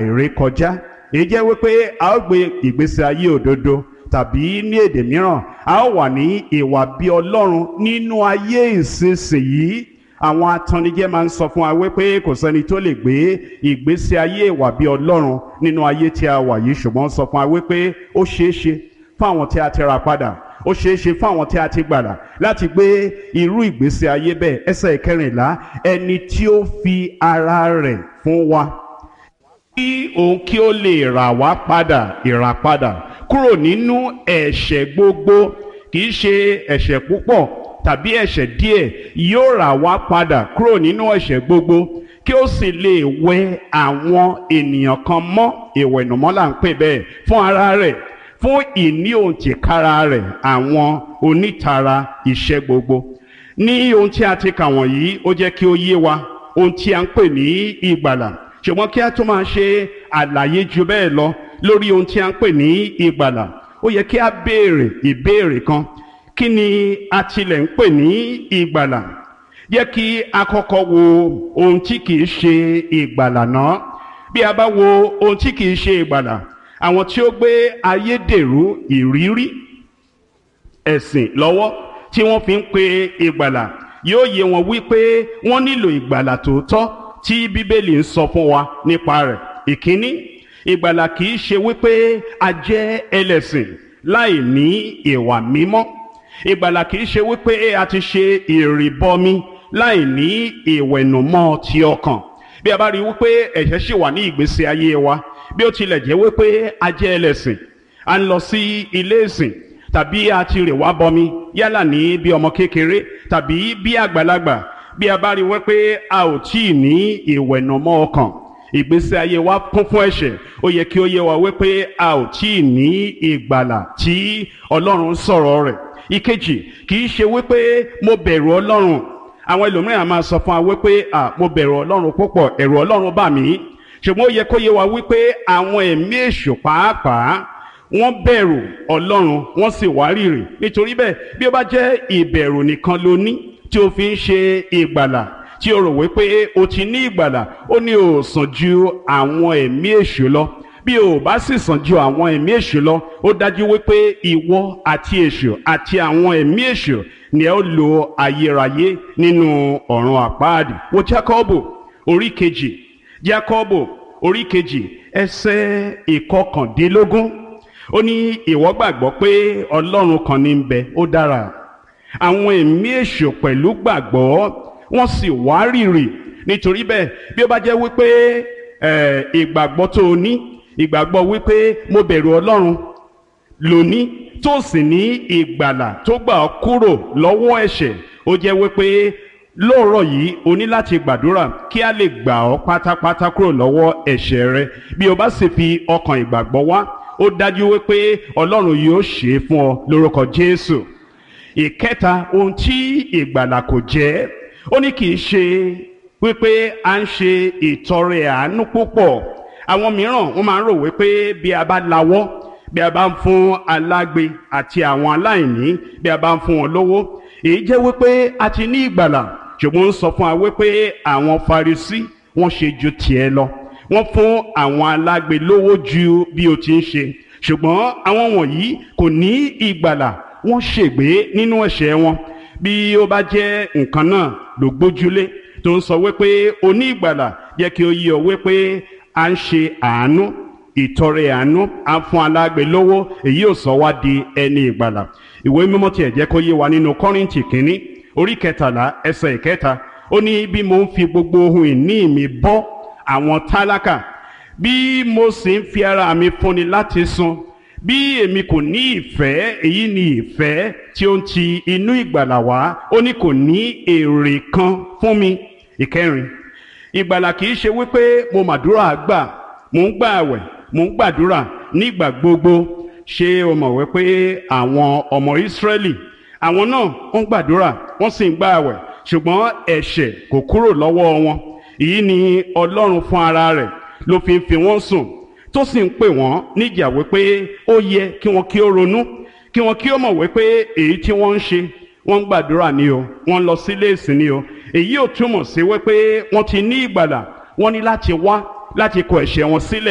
èrè kọjá èyí jẹ́ wípé a ó gbé ìgbésí ayé òdodo tàbí ní èdè mìíràn a ó wà ní ìwà bí ọlọ́run nínú ayé ìsinsìnyí àwọn atannijẹ́ máa ń sọ fún wa wípé kò sẹ́ni tó lè gbé ìgbésí ayé ìwà bí ọlọ́run nínú ayé tí a wà yìí ṣùgbọ́n sọ fún wa wípé ó ṣeé ṣe fún àwọn tí a ti ra padà ó ṣeé ṣe fún àwọn tí a ti gbàdà láti gbé irú ìgbésí ayé bẹ́ẹ̀ ẹsẹ̀ ìkẹrìnlá ẹni tí ó fi ara rẹ̀ fún wa kí òun kí ó lè rà wá padà ìràpadà kúrò nínú ẹ̀ṣẹ̀ gbogbo kì í ṣe ẹ̀ṣẹ̀ púpọ̀ tàbí ẹ̀ṣẹ̀ díẹ̀ yóò rà wá padà kúrò nínú ẹ̀ṣẹ̀ gbogbo kí ó sì lè wẹ àwọn ènìyàn kan mọ́ ìwẹ̀nùmọ́ là ń pè bẹ́ẹ̀ fún ara rẹ̀ fún ìní òǹtìkára rẹ̀ àwọn onítara iṣẹ́ gbogbo ní ohun tí a ti kà wọ̀nyí ó jẹ́ kí ó yé wa ohun tí a ń pè ní ìgbàlà ṣùgbọ́n kí a tún máa ṣe àlàyé ju bẹ́ẹ̀ lọ lórí ohun tí a ń pè ní ìgbàlà ó yẹ kí a béèrè ìbéèrè kan kí ni a tilẹ̀ ń pè ní ìgbàlà yẹ kí a kọ́kọ́ wo ohun tí kìí ṣe ìgbàlà náà bí a bá wo ohun tí kìí ṣe ìgbàlà àwọn tí ó gbé ayédèrú ìrírí ẹ̀sìn lọ́wọ́ tí wọ́n fi ń pe ìgbàlà yóò yé wọn wípé wọ́n nílò ìgbàlà tòótọ́ tí bíbélì ń sọ fún wa nípa rẹ̀ ìkíní ìgbàlà kìí ṣe wípé a jẹ́ ẹlẹ́sìn láì ní ìwà mímọ́ ìgbàlà kìí ṣe wípé a ti ṣe ìrìbọmi láì ní ìwẹ̀nùmọ́ ti ọkàn bí a bá rí wípé ẹ̀ṣẹ̀ ṣì wà ní ìgbésí ayé wa bí ó tilẹ̀ jẹ́ wípé a jẹ́ ẹlẹ́sìn a ń lọ sí ilé ìsìn tàbí a ti rè wá bọmi yálà ní bí ọmọ kékeré tàbí bí àgbàlagbà bí a bá rí wípé a ò tí ì ní ìwẹ̀nùmọ́ ọkàn ìgbésí ayé wa kún fún ẹ̀ṣẹ̀ ó yẹ kí ó yé wa wípé a ò tí ì ní ìgbàlà tí ọlọ́run sọ̀rọ̀ rẹ̀ ìkejì kì í ṣe wípé mo bẹ̀rù ọlọ́run àwọn ẹlòmíràn máa sọ fún wa wípé à mo bẹ̀rù ọlọ́run púpọ̀ ẹ̀rù ọlọ́run bà mí ṣùgbọ́n ó yẹ kó yé wa wípé àwọn ẹ̀mí èṣù pàápàá wọ́n bẹ̀rù ọlọ́run wọ́n sì wárìrì nítorí bẹ́ẹ̀ bí ó bá jẹ́ ìbẹ̀rù nìkan ló ní tí o fi ń ṣe ìgbàlà tí o rò wípé o ti ní ìgbàlà ó ní o sàn ju àwọn ẹ̀mí èṣù lọ bí o bá sì sàn ju àwọn ẹ̀mí èṣù lọ ó dájú wípé ìwọ àti èṣù àti àwọn ẹ̀mí èṣù ni ẹ ó lo ayérayé nínú ọ̀run àpáàdì wo Jákọ́bù orí kejì Jákọ́bù orí kejì ẹsẹ̀ ìkọkàndínlógún ó ní ìwọ gbàgbọ́ pé Ọlọ́run kan ní ń bẹ ó dára àwọn ẹ̀mí èṣù pẹ̀lú gbàgbọ́ wọ́n sì wárìrì nítorí bẹ́ẹ̀ bí ó bá jẹ́ wípé ìgbàgbọ́ tó o ní ìgbàgbọ́ wípé mo bẹ̀rù ọlọ́run lóní tó sì ní ìgbàlà tó gbà ọ́ kúrò lọ́wọ́ ẹ̀ṣẹ̀ ó jẹ́ wípé lóòrọ̀ yìí o ní láti gbàdúrà kí a lè gbà ọ́ pátápátá kúrò lọ́wọ́ ẹ̀ṣẹ̀ rẹ bí o bá sì fi ọkàn ìgbàgbọ́ wá ó dájú wípé ọlọ́run yóò ṣe é fún ọ lórúkọ Jésù ìkẹta ohun tí ìgbàlà kò jẹ́ ó ní kì í ṣe wípé à ń ṣe ìtọrẹ àánú púpọ̀ àwọn mìíràn wọ́n máa ń rò wípé bí a bá lawọ́ bí a bá ń fún alágbe àti àwọn aláìní bí a bá ń fún wọn lówó èyí jẹ́ wípé a ti ní ìgbàlà ṣùgbọ́n ń sọ fún wa wípé àwọn Farisí wọ́n ṣe ju tiẹ̀ lọ wọ́n fún àwọn alágbe lówó ju bí o ti ń ṣe ṣùgbọ́n àwọn wọ̀nyí kò ní ìgbàlà wọ́n ṣègbé nínú ẹ̀ṣẹ̀ wọn bí ó bá jẹ́ nǹkan náà ló gbójúlé tó ń sọ wípé o ní ìgbàlà jẹ́ kí o yí ọ wípé à ń ṣe àánú ìtọrẹ àánú à ń fún alágbe lówó èyí ò sọ wá di ẹni ìgbàlà ìwé mímọ́ tiẹ̀ jẹ́ kó yé wa nínú kọ́rìntì kínní orí kẹtàlá ẹsẹ̀ ìkẹta ó ní bí mo ń fi gbogbo ohun ìní mi bọ́ àwọn tálákà bí mo sì ń fi ara mi fúnni láti sun bí èmi kò ní ìfẹ́ èyí ni ìfẹ́ tí ó ń ti inú ìgbàlà wá ó ní kò ní èrè kan fún mi ìkẹrin ìgbàlà kì í ṣe wípé mo màdúrà gbà mò ń gbà àwẹ̀ mò ń gbàdúrà nígbà gbogbo ṣé o mọ̀ wípé àwọn ọmọ Ísírẹ́lì àwọn náà ń gbàdúrà wọ́n sì ń gbà àwẹ̀ ṣùgbọ́n ẹ̀ṣẹ̀ kò kúrò lọ́wọ́ wọn èyí ni Ọlọ́run fún ara rẹ̀ ló fi ń fi wọ́n sùn tó sì ń pè wọ́n níjà wípé ó yẹ kí wọ́n kí ó ronú kí wọ́n kí ó mọ̀ wípé èyí tí wọ́n ń ṣe wọ́n ń gbàdúrà ni o wọ́n ń lọ sílé ìsìn ni o èyí ò túmọ̀ sí wípé wọ́n ti ní ìgbàlà wọ́n ní láti wá láti kọ ẹ̀ṣẹ̀ wọn sílẹ̀